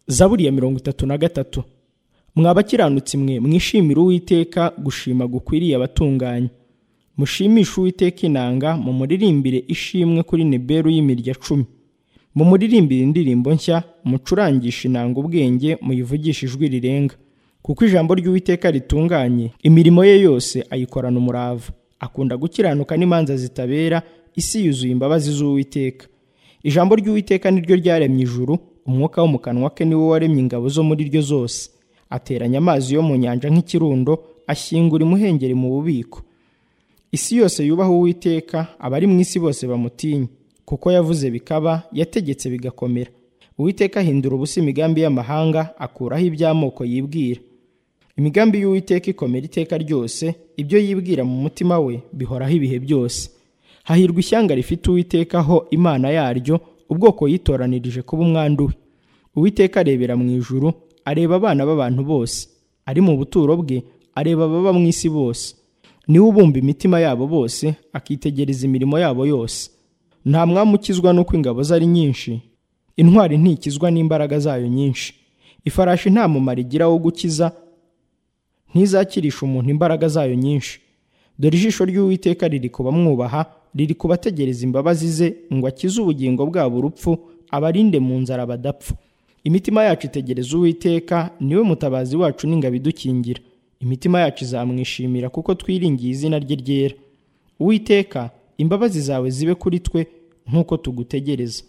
zaburi ya mirongo itatu na gatatu abakiranutsi mwe mwishimire uwiteka gushima gukwiriye abatunganye mushimishe uwiteka inanga mumuririmbire ishimwe kuri niberu y'imirya cumi mumuririmbire indirimbo nshya mucurangishe inanga ubwenge muyivugishe ijwi rirenga kuko ijambo ry'uwiteka ritunganye imirimo ye yose ayikorana umurava akunda gukiranuka n'imanza zitabera isi yuzuye imbabazi z'uwiteka ijambo ry'uwiteka niryo ryaremye ijuru umwuka wo mu kanwa ke niwo waremye ingabo zo muri ryo zose ateranya amazi yo mu nyanja nk'ikirundo ashyingura imuhengeri mu bubiko isi yose yubaha uwiteka abari mu isi bose bamutinya kuko yavuze bikaba yategetse bigakomera uwiteka ahindura ubusa imigambi y'amahanga akuraho iby'amoko yibwira imigambi y'uwiteka ikomera iteka ryose ibyo yibwira mu mutima we bihoraho ibihe byose hahirwa ishyanga rifite uwitekaho imana yaryo ubwoko yitoranirije kuba umwandu we uwiteka arebera mu ijuru areba abana b'abantu bose ari mu buturo bwe areba ababa mu isi bose niwe ubumba imitima yabo bose akitegereza imirimo yabo yose nta mwami ukizwa n'uko ingabo ze ari nyinshi intwari ntikizwa n'imbaraga zayo nyinshi ifarashi nta mumaro igira wo gukiza ntizakirisha umuntu imbaraga zayo nyinshi dore ijisho ry'uwiteka riri kubamwubaha riri kubategereza imbabazi ze ngo akize ubugingo bwabo urupfu abarinde mu nzara badapfa imitima yacu itegereza uwiteka niwe mutabazi wacu n'ingabo idukingira imitima yacu izamwishimira kuko twiringiye izina rye ryera uwiteka imbabazi zawe zibe kuri twe nk'uko tugutegereza